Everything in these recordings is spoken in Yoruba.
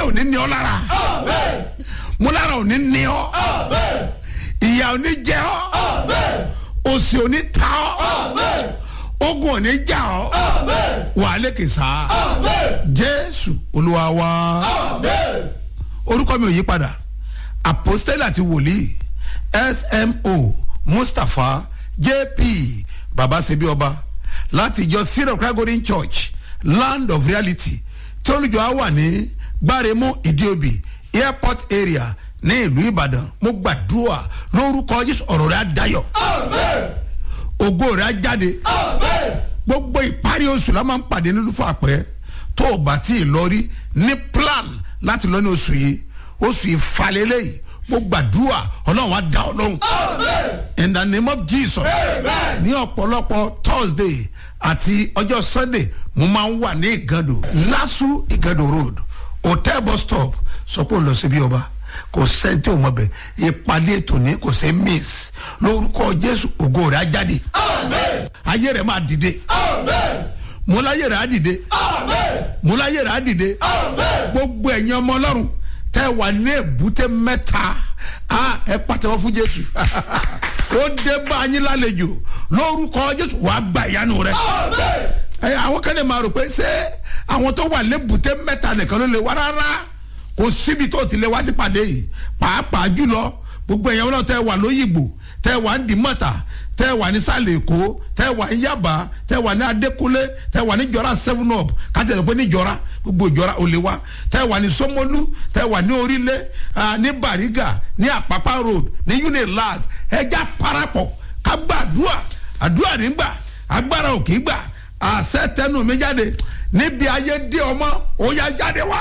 ò ní ní ọ lára mo lára ò ní ní ọ ìyà ò ní jẹ ọ òsì ò ní ta ọ ogun ò ní jà ọ wà á lékè sá jésù olúwa wa orúkọ mi ò yí padà apostole àti wòlíì smo mustapha jp baba sebi ọba láti ìjọ syrup kragorin church land of reality tí olùjọ á wà ní gbáremú ìdíòbí airport area ní ìlú ìbàdàn mo gbàdúrà lórúkọ jésù ọ̀rọ̀ rẹ̀ á dayọ̀ ògo rẹ̀ á jáde gbogbo ìparí oṣù la máa ń pàdé nínú fún àpẹ tó o bá tí ì lọ rí ní plan láti lọ ní oṣù yìí oṣù yìí falẹ́lẹ́ yìí mo gbàdúrà ọlọ́run á dá ọ lóhùn in the name of jesus ní ọ̀pọ̀lọpọ̀ thursday àti ọjọ́ sunday mo máa ń wà ní ìgàdò lásù ìgàdò road hotel bus stop sọ pé ó lọ síbi ọba kò sẹ́ńtì ò mọ̀ bẹ̀ ìpàdé ètò ní kò sẹ́ miss lórúkọ jésù ògo rẹ̀ á jáde ayé rẹ̀ máa dìde mo láyé rẹ̀ á dìde mo láyé rẹ̀ á dìde gbogbo ẹ̀yin ọmọ ọlọ́run tẹ́ wà ní èbúté mẹ́ta ẹ pàtẹ́wọ́ fún jésù ó dé bá yín lálejò lórúkọ jésù wàá gba ìyanu rẹ ẹ àwọn kan lè máa rò pé ṣé àwọn tó wà lébùté mẹ́ta nìkan ló lè wá rárá kò síbi tó ti lè wá sí pàdé yìí pàápàá jùlọ gbogbo ẹ̀yàn náà tẹ́ wà lóyìnbó tẹ́ wà ń dìmọ̀tà tẹ́ wà ní sàlẹ̀ èkó tẹ́ wà ní yaba tẹ́ wà ní adékúnlé tẹ́ wà ní jọra seven up kájà lè pé ní jọra gbogbo ìjọra ò lè wá tẹ́ wà ní sọmọlú tẹ́ wà ní orílẹ̀ ní bariga ní àpápá road ní unilag ẹja parapọ̀ ká gbàdúrà àdúrà nígbà agbára òkè gbà àṣẹ tẹnu mi jáde níbi ayé dé ọmọ ó yá jáde wá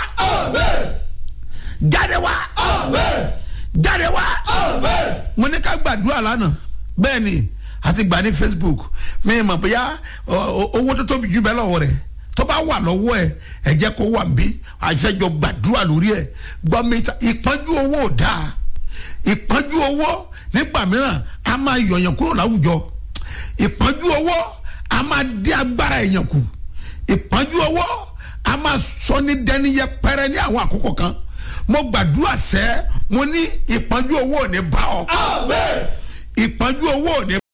jáde wá jáde wá mo ní ká gbàdúrà lánàá bẹ́ẹ̀ ni àti gbà ní facebook mi mọ̀ bóyá owó tó tóbi jù bẹ́ẹ̀ lọ́wọ́ rẹ̀ tó bá wà lọ́wọ́ ẹ̀ ẹ̀ jẹ́ kó wà nbí àfẹ́jọ gbàdúrà lórí ẹ̀ gbọ́ mi ta ìpọ́njú owó ò dáa ìpọ́njú owó nígbà mìíràn a máa yọ̀yàn kúrò láwùjọ ìpọ́njú owó a máa dé agbára èèyàn kù ìpọ́njú owó a máa sọ ní dẹni yẹpẹrẹ ní àwọn àkókò kan mo gbàdúrà sẹ́ mo ní ìpọ́njú owó ò ní bá ọ ìpọ́njú owó ò ní